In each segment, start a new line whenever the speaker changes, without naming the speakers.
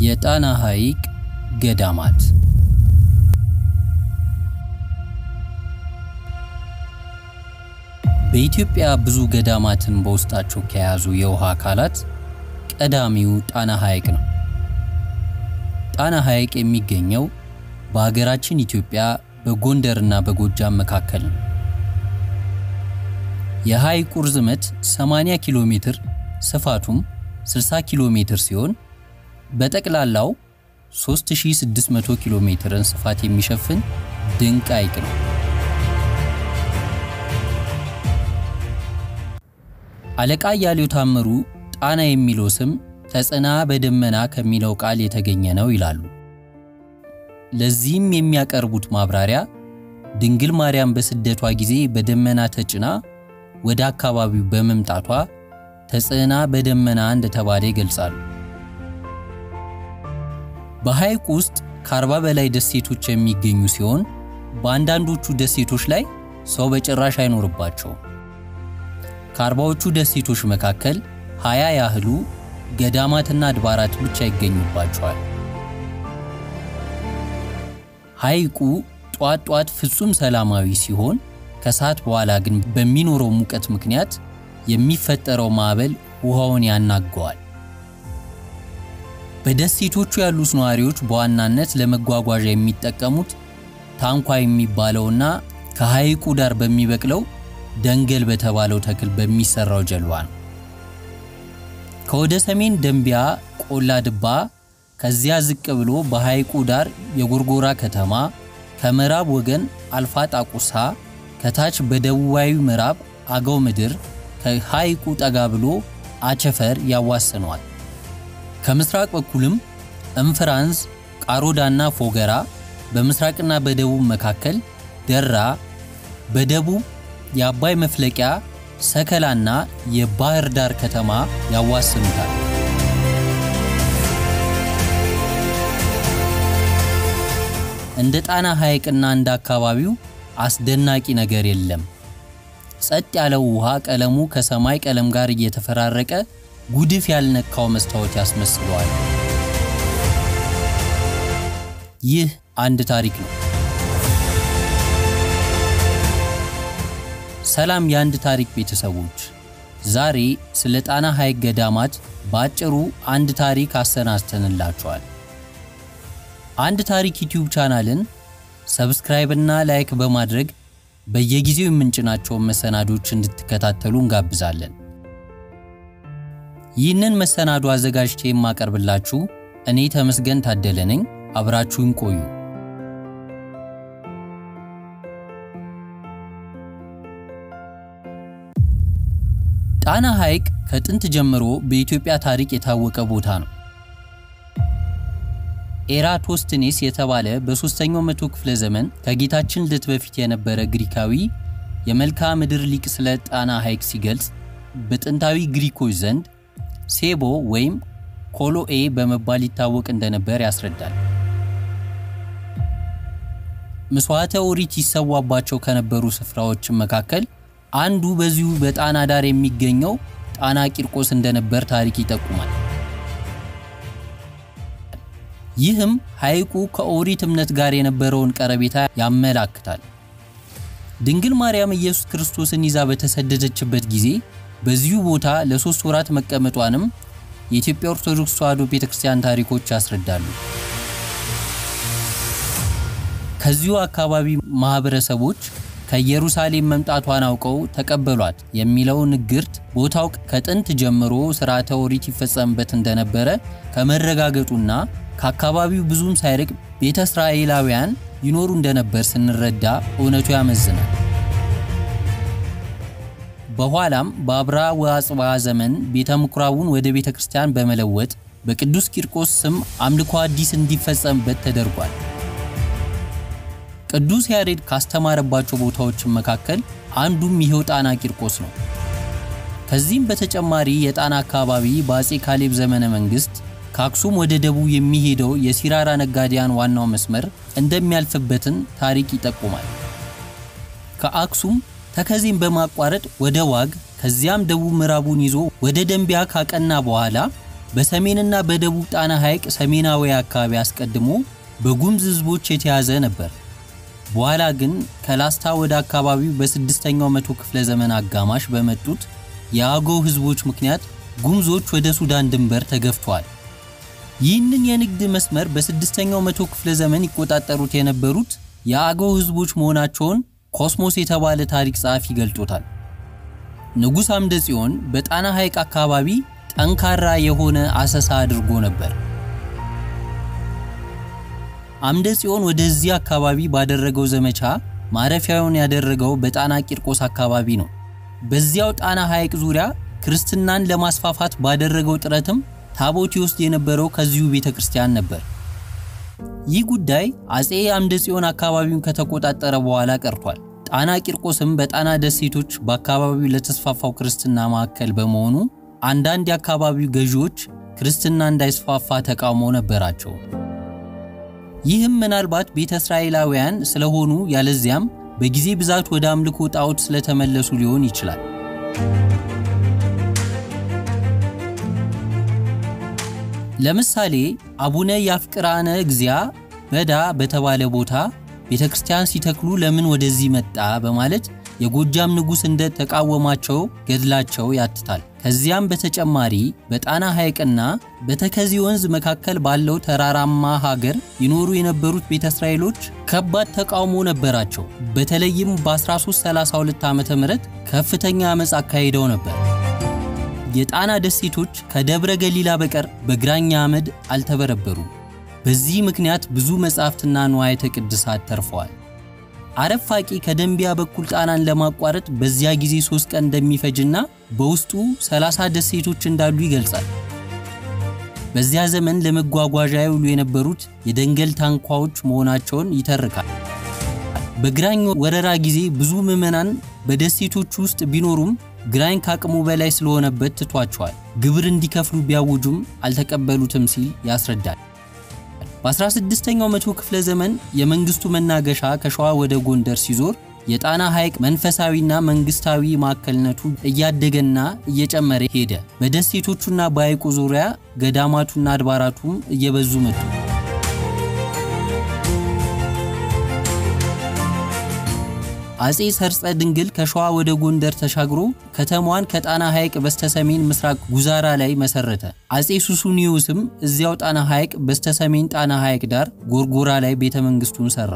የጣና ሐይቅ ገዳማት በኢትዮጵያ ብዙ ገዳማትን በውስጣቸው ከያዙ የውሃ አካላት ቀዳሚው ጣና ሐይቅ ነው። ጣና ሐይቅ የሚገኘው በሀገራችን ኢትዮጵያ በጎንደርና በጎጃም መካከል ነው። የሐይቁ ርዝመት 80 ኪሎ ሜትር ስፋቱም 60 ኪሎ ሜትር ሲሆን በጠቅላላው 3600 ኪሎ ሜትርን ስፋት የሚሸፍን ድንቅ ሐይቅ ነው። አለቃ እያሌው ታምሩ ጣና የሚለው ስም ተጽና በደመና ከሚለው ቃል የተገኘ ነው ይላሉ። ለዚህም የሚያቀርቡት ማብራሪያ ድንግል ማርያም በስደቷ ጊዜ በደመና ተጭና ወደ አካባቢው በመምጣቷ ተጽዕና በደመና እንደተባለ ይገልጻሉ። በሐይቁ ውስጥ ከአርባ በላይ ደሴቶች የሚገኙ ሲሆን በአንዳንዶቹ ደሴቶች ላይ ሰው በጭራሽ አይኖርባቸውም። ከአርባዎቹ ደሴቶች መካከል ሀያ ያህሉ ገዳማትና አድባራት ብቻ ይገኙባቸዋል። ሐይቁ ጧት ጧት ፍጹም ሰላማዊ ሲሆን ከሰዓት በኋላ ግን በሚኖረው ሙቀት ምክንያት የሚፈጠረው ማዕበል ውሃውን ያናገዋል። በደሴቶቹ ያሉት ነዋሪዎች በዋናነት ለመጓጓዣ የሚጠቀሙት ታንኳ የሚባለውና ከሐይቁ ዳር በሚበቅለው ደንገል በተባለው ተክል በሚሰራው ጀልባ ነው። ከወደ ሰሜን ደንቢያ ቆላ ድባ፣ ከዚያ ዝቅ ብሎ በሐይቁ ዳር የጎርጎራ ከተማ፣ ከምዕራብ ወገን አልፋ ጣቁሳ፣ ከታች በደቡባዊ ምዕራብ አገው ምድር፣ ከሐይቁ ጠጋ ብሎ አቸፈር ያዋስነዋል። ከምስራቅ በኩልም እንፍራንስ፣ ቃሮዳና ፎገራ፣ በምስራቅና በደቡብ መካከል ደራ፣ በደቡብ የአባይ መፍለቂያ ሰከላና የባህር ዳር ከተማ ያዋስኑታል። እንደ ጣና ሐይቅና እንደ አካባቢው አስደናቂ ነገር የለም። ጸጥ ያለው ውሃ ቀለሙ ከሰማይ ቀለም ጋር እየተፈራረቀ ጉድፍ ያልነካው መስታወት ያስመስለዋል። ይህ አንድ ታሪክ ነው። ሰላም የአንድ ታሪክ ቤተሰቦች፣ ዛሬ ስለ ጣና ሐይቅ ገዳማት በአጭሩ አንድ ታሪክ አሰናስተንላችኋል። አንድ ታሪክ ዩቲዩብ ቻናልን ሰብስክራይብ እና ላይክ በማድረግ በየጊዜው የምንጭናቸውን መሰናዶች እንድትከታተሉ እንጋብዛለን። ይህንን መሰናዶ አዘጋጅቼ የማቀርብላችሁ እኔ ተመስገን ታደለ ነኝ። አብራችሁን ቆዩ። ጣና ሐይቅ ከጥንት ጀምሮ በኢትዮጵያ ታሪክ የታወቀ ቦታ ነው። ኤራቶስትኔስ የተባለ በሦስተኛው መቶ ክፍለ ዘመን ከጌታችን ልደት በፊት የነበረ ግሪካዊ የመልክዓ ምድር ሊቅ ስለ ጣና ሐይቅ ሲገልጽ በጥንታዊ ግሪኮች ዘንድ ሴቦ ወይም ኮሎኤ በመባል ይታወቅ እንደነበር ያስረዳል። ምሥዋዕተ ኦሪት ይሰዋባቸው ከነበሩ ስፍራዎች መካከል አንዱ በዚሁ በጣና ዳር የሚገኘው ጣና ቂርቆስ እንደነበር ታሪክ ይጠቁማል። ይህም ሐይቁ ከኦሪት እምነት ጋር የነበረውን ቀረቤታ ያመላክታል። ድንግል ማርያም ኢየሱስ ክርስቶስን ይዛ በተሰደደችበት ጊዜ በዚሁ ቦታ ለሶስት ወራት መቀመጧንም የኢትዮጵያ ኦርቶዶክስ ተዋሕዶ ቤተክርስቲያን ታሪኮች ያስረዳሉ። ከዚሁ አካባቢ ማህበረሰቦች ከኢየሩሳሌም መምጣቷን አውቀው ተቀበሏት የሚለው ንግርት ቦታው ከጥንት ጀምሮ ሥርዓተ ኦሪት ይፈጸምበት እንደነበረ ከመረጋገጡና ከአካባቢው ብዙም ሳይርቅ ቤተ እስራኤላውያን ይኖሩ እንደነበር ስንረዳ እውነቱ ያመዝናል። በኋላም በአብርሃ ወአጽብሃ ዘመን ቤተ ምኩራቡን ወደ ቤተ ክርስቲያን በመለወጥ በቅዱስ ቂርቆስ ስም አምልኮ አዲስ እንዲፈጸምበት ተደርጓል። ቅዱስ ያሬድ ካስተማረባቸው ቦታዎች መካከል አንዱም ይሄው ጣና ቂርቆስ ነው። ከዚህም በተጨማሪ የጣና አካባቢ በአጼ ካሌብ ዘመነ መንግስት ከአክሱም ወደ ደቡብ የሚሄደው የሲራራ ነጋዴያን ዋናው መስመር እንደሚያልፍበትን ታሪክ ይጠቁማል። ከአክሱም ተከዜን በማቋረጥ ወደ ዋግ ከዚያም ደቡብ ምዕራቡን ይዞ ወደ ደንቢያ ካቀና በኋላ በሰሜንና በደቡብ ጣና ሐይቅ ሰሜናዊ አካባቢ አስቀድሞ በጉምዝ ሕዝቦች የተያዘ ነበር። በኋላ ግን ከላስታ ወደ አካባቢው በስድስተኛው መቶ ክፍለ ዘመን አጋማሽ በመጡት የአገው ሕዝቦች ምክንያት ጉምዞች ወደ ሱዳን ድንበር ተገፍተዋል። ይህንን የንግድ መስመር በስድስተኛው መቶ ክፍለ ዘመን ይቆጣጠሩት የነበሩት የአገው ሕዝቦች መሆናቸውን ኮስሞስ የተባለ ታሪክ ጸሐፊ ገልጦታል። ንጉሥ አምደ ጽዮን በጣና ሐይቅ አካባቢ ጠንካራ የሆነ አሰሳ አድርጎ ነበር። አምደ ጽዮን ወደዚህ አካባቢ ባደረገው ዘመቻ ማረፊያውን ያደረገው በጣና ቂርቆስ አካባቢ ነው። በዚያው ጣና ሐይቅ ዙሪያ ክርስትናን ለማስፋፋት ባደረገው ጥረትም ታቦት ይወስድ የነበረው ከዚሁ ቤተ ክርስቲያን ነበር። ይህ ጉዳይ አጼ አምደ ጽዮን አካባቢውን ከተቆጣጠረ በኋላ ቀርቷል። ጣና ቂርቆስም በጣና ደሴቶች በአካባቢው ለተስፋፋው ክርስትና ማዕከል በመሆኑ አንዳንድ የአካባቢው ገዢዎች ክርስትና እንዳይስፋፋ ተቃውሞ ነበራቸው። ይህም ምናልባት ቤተ እስራኤላውያን ስለሆኑ ያለዚያም በጊዜ ብዛት ወደ አምልኮ ጣዖት ስለተመለሱ ሊሆን ይችላል። ለምሳሌ አቡነ ያፍቅራነ እግዚአ በዳ በተባለ ቦታ ቤተ ክርስቲያን ሲተክሉ ለምን ወደዚህ መጣ በማለት የጎጃም ንጉሥ እንደ ተቃወማቸው ገድላቸው ያትታል። ከዚያም በተጨማሪ በጣና ሐይቅና በተከዚ ወንዝ መካከል ባለው ተራራማ ሀገር ይኖሩ የነበሩት ቤተ እስራኤሎች ከባድ ተቃውሞ ነበራቸው። በተለይም በ1332 ዓ ም ከፍተኛ ዓመፅ አካሂደው ነበር። የጣና ደሴቶች ከደብረ ገሊላ በቀር በግራኛ አመድ አልተበረበሩም። በዚህ ምክንያት ብዙ መጻሕፍትና ንዋያተ ቅድሳት ተርፈዋል። አረፋቂ ከደንቢያ በኩል ጣናን ለማቋረጥ በዚያ ጊዜ ሶስት ቀን እንደሚፈጅና በውስጡ 30 ደሴቶች እንዳሉ ይገልጻል። በዚያ ዘመን ለመጓጓዣ ይውሉ የነበሩት የደንገል ታንኳዎች መሆናቸውን ይተርካል። በግራኝ ወረራ ጊዜ ብዙ ምዕመናን በደሴቶቹ ውስጥ ቢኖሩም ግራኝ ካቅሙ በላይ ስለሆነበት ትቷቸዋል። ግብር እንዲከፍሉ ቢያውጁም አልተቀበሉትም ሲል ያስረዳል። በ16ኛው መቶ ክፍለ ዘመን የመንግስቱ መናገሻ ከሸዋ ወደ ጎንደር ሲዞር የጣና ሐይቅ መንፈሳዊና መንግስታዊ ማዕከልነቱ እያደገና እየጨመረ ሄደ። በደሴቶቹና በሐይቁ ዙሪያ ገዳማቱና አድባራቱም እየበዙ መጡ። አጼ ሰርጸ ድንግል ከሸዋ ወደ ጎንደር ተሻግሮ ከተማዋን ከጣና ሐይቅ በስተሰሜን ምስራቅ ጉዛራ ላይ መሰረተ። አጼ ሱሱኒዮስም እዚያው ጣና ሐይቅ በስተሰሜን ጣና ሐይቅ ዳር ጎርጎራ ላይ ቤተ መንግስቱን ሰራ።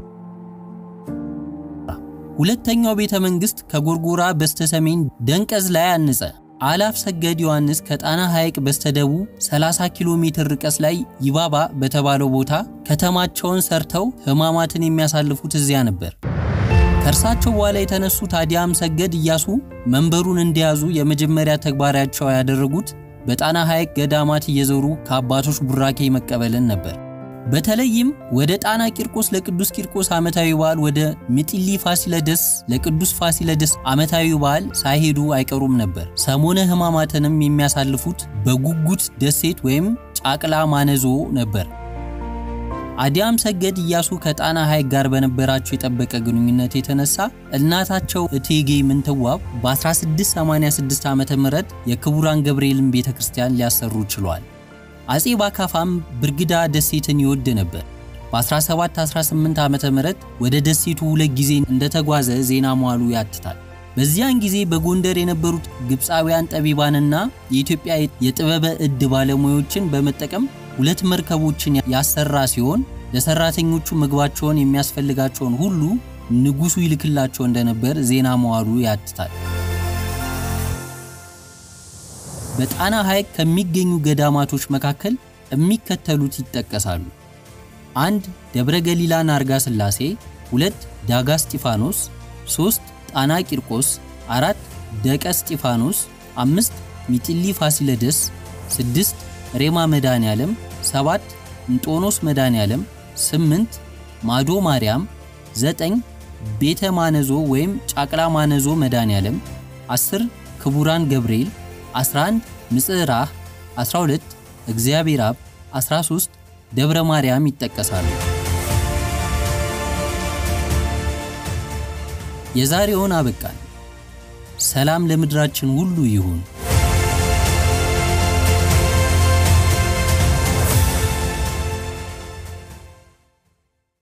ሁለተኛው ቤተ መንግስት ከጎርጎራ በስተሰሜን ደንቀዝ ላይ አንጸ። አላፍ ሰገድ ዮሐንስ ከጣና ሐይቅ በስተደቡብ 30 ኪሎ ሜትር ርቀት ላይ ይባባ በተባለው ቦታ ከተማቸውን ሰርተው ሕማማትን የሚያሳልፉት እዚያ ነበር። ከእርሳቸው በኋላ የተነሱ ታዲያም ሰገድ ኢያሱ መንበሩን እንደያዙ የመጀመሪያ ተግባራቸው ያደረጉት በጣና ሐይቅ ገዳማት እየዞሩ ከአባቶች ቡራኬ መቀበልን ነበር። በተለይም ወደ ጣና ቂርቆስ ለቅዱስ ቂርቆስ ዓመታዊ በዓል፣ ወደ ሚጢሊ ፋሲለደስ ለቅዱስ ፋሲለደስ ዓመታዊ በዓል ሳይሄዱ አይቀሩም ነበር። ሰሞነ ሕማማትንም የሚያሳልፉት በጉጉት ደሴት ወይም ጫቅላ ማነዞ ነበር። አዲያም ሰገድ ኢያሱ ከጣና ሐይቅ ጋር በነበራቸው የጠበቀ ግንኙነት የተነሳ እናታቸው እቴጌ ምንትዋብ በ1686 ዓ ም የክቡራን ገብርኤልን ቤተ ክርስቲያን ሊያሰሩ ችሏል። አጼ ባካፋም ብርግዳ ደሴትን ይወድ ነበር። በ1718 ዓ ም ወደ ደሴቱ ሁለት ጊዜ እንደተጓዘ ዜና መዋሉ ያትታል። በዚያን ጊዜ በጎንደር የነበሩት ግብፃውያን ጠቢባንና የኢትዮጵያ የጥበበ ዕድ ባለሙያዎችን በመጠቀም ሁለት መርከቦችን ያሰራ ሲሆን ለሰራተኞቹ ምግባቸውን የሚያስፈልጋቸውን ሁሉ ንጉሱ ይልክላቸው እንደነበር ዜና መዋሉ ያትታል። በጣና ሐይቅ ከሚገኙ ገዳማቶች መካከል የሚከተሉት ይጠቀሳሉ። አንድ ደብረ ገሊላ ናርጋ ሥላሴ፣ ሁለት ዳጋ እስጢፋኖስ፣ ሶስት ጣና ቂርቆስ፣ አራት ደቀ እስጢፋኖስ፣ አምስት ሚጢሊ ፋሲለደስ፣ ስድስት ሬማ መድኃኔ ዓለም፣ ሰባት እንጦኖስ መድኃኔ ዓለም፣ ስምንት ማዶ ማርያም፣ ዘጠኝ ቤተ ማነዞ ወይም ጫቅላ ማነዞ መድኃኔ ዓለም፣ 10 ክቡራን ገብርኤል፣ 11 ምጽራህ፣ 12 እግዚአብሔር አብ፣ 13 ደብረ ማርያም ይጠቀሳሉ። የዛሬውን አበቃን። ሰላም ለምድራችን ሁሉ ይሁን።